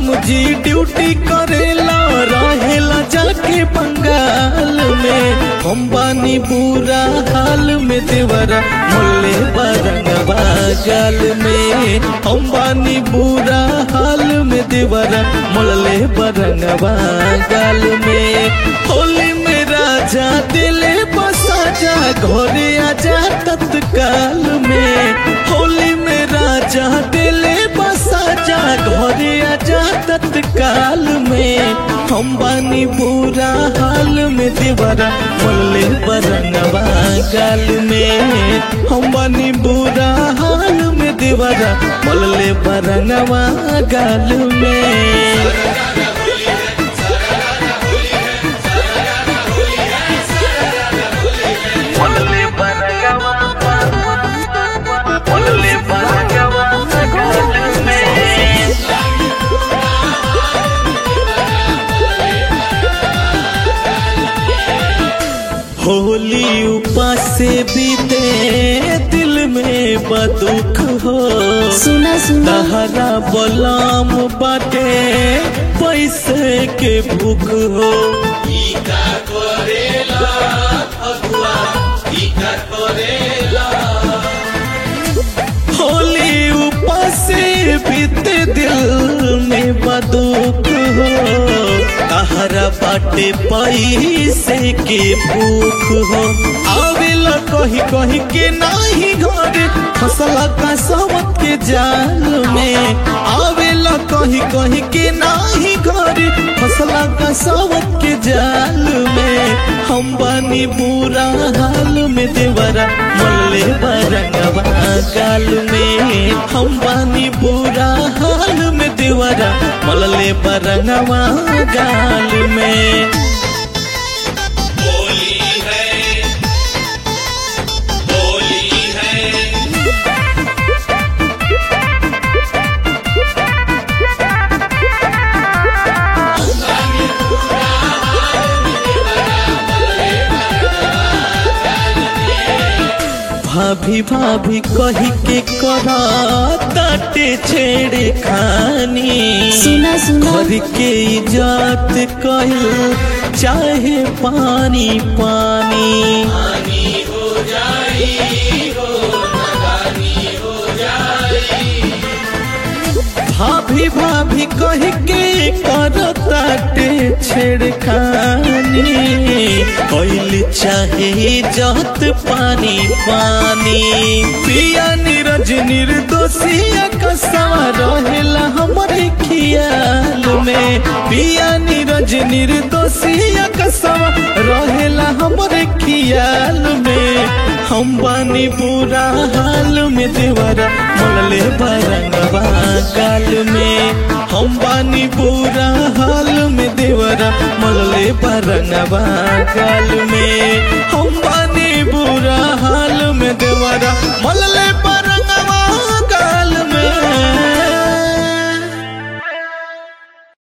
बलम जी ड्यूटी करेला रहेला जाके बंगाल में हम बानी बुरा हाल में देवरा मोले बरंगवा गाल में हम बानी बुरा हाल में देवरा मोले बरंगवा गाल में होली में राजा दिले बसा जा घरे आजा तत्काल में होली में राजा दिले बसा जा घरे आजा तत्काल में हम बानी बुरा हाल में देवरा मोले बरंगवा गाल में हम बानी बुरा हाल में देवरा मोले बरंगवा गाल में मोले बरंगवा मोले बरंगवा गाल में होली उपास से बीते दिल में बदुख हो सुना सुना तहरा बलाम बाटे पैसे के भूख हो होली उपास से बीते दिल में बदुख हो तहरा बाटे पैसे के भूख हो आवेला कही कही के नाही घर फसला का सबत के जाल में आवेला कही कही के नाही घर फसला का सबत के जाल में हम बानी बुरा हाल में देवरा मल्ले बरंगवा गाल में हम बानी बुरा हाल में देवरा मल्ले बरंगवा गाल में होली है होली है भाभी भाभी कही के करा ताटे छेड़े खानी सुना सुना घर के इजात कहल चाहे पानी पानी भाभी भाभी कह के करताटे छेड़खानी कैल चाहे जत पानी पानी पिया नीरज निर्दोषिया कसवा रहेला हमरे खियाल में पिया नीरज निर्दोषिया कसवा रहेला हमरे खियाल में हम बानी बुरा हाल में देवरा मोलले बरंगवा गाल में हम बानी बुरा हाल में देवरा मोलले बरंगवा गाल में हम बानी बुरा हाल में देवरा मोलले पर